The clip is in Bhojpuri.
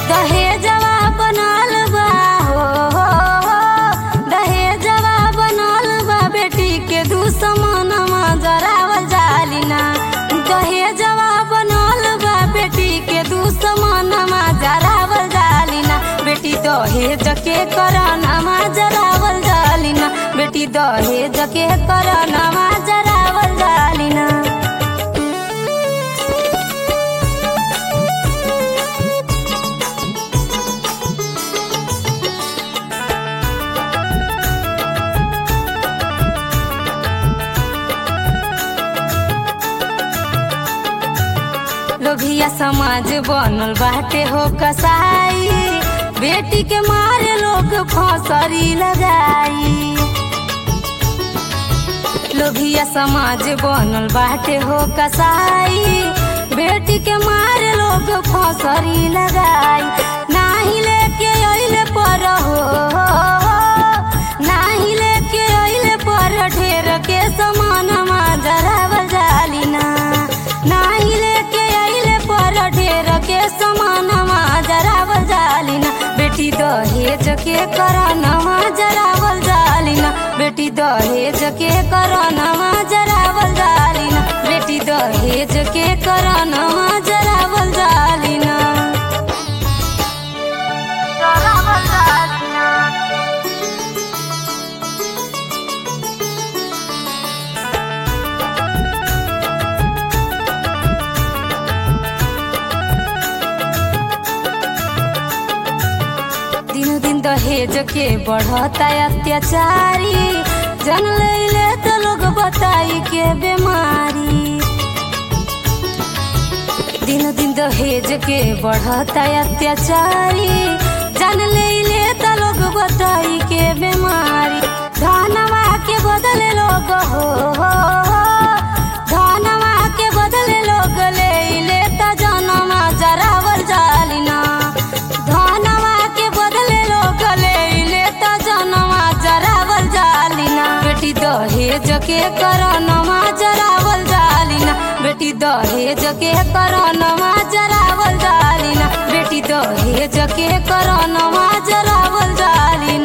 दहेजवा बनल बा हो हो हो दहेजवा बनल बा बेटी के दुश्मनमा जरावल जाली ना दहेजवा बनल बा बेटी के दुश्मनमा जरावल जाली ना बेटी दहेज के करनमा जरावल जाली ना बेटी दहेज के करनमा जरावल जाली ना लोभिया समाज बनल बाटे हो कसाई बेटी के मारे लोग फौसरी लगाई लोभिया समाज बनल बाटे हो कसाई बेटी के मारे लोग फौसरी लगाई नाही लेके अइले पर हो नाही लेके अइले पर ढेर के समान जरावल जाली ना नाही लेके अइले पर ढेर के समान जरावल जाली ना बेटी दहेज के करनमा जरावल जाली ना बेटी दहेज के करनमा जरावल जाली ना बेटी दहेज के करनमा जरावल जाली ना जरावल जाली ना दिन दिन दहेज के बढ़ता अत्याचारी जन ले तो लोग बताई के बीमारी दिन दिन दहेज के बढ़ता अत्याचारी जन ले तो लोग बताई के बीमारी धनवा के बदले लोग हो हो, हो। धनवा के बदले लोग ले ले तो जनमा जरावल जाली ना धनवा के बदले लोग ले ले तो जनवा जरावल जाली ना बेटी दहेज के करनमा जरावल जाली ना बेटी दहेज के करनमा जरावल जाली ना बेटी दहेज के करनमा जरावल जाली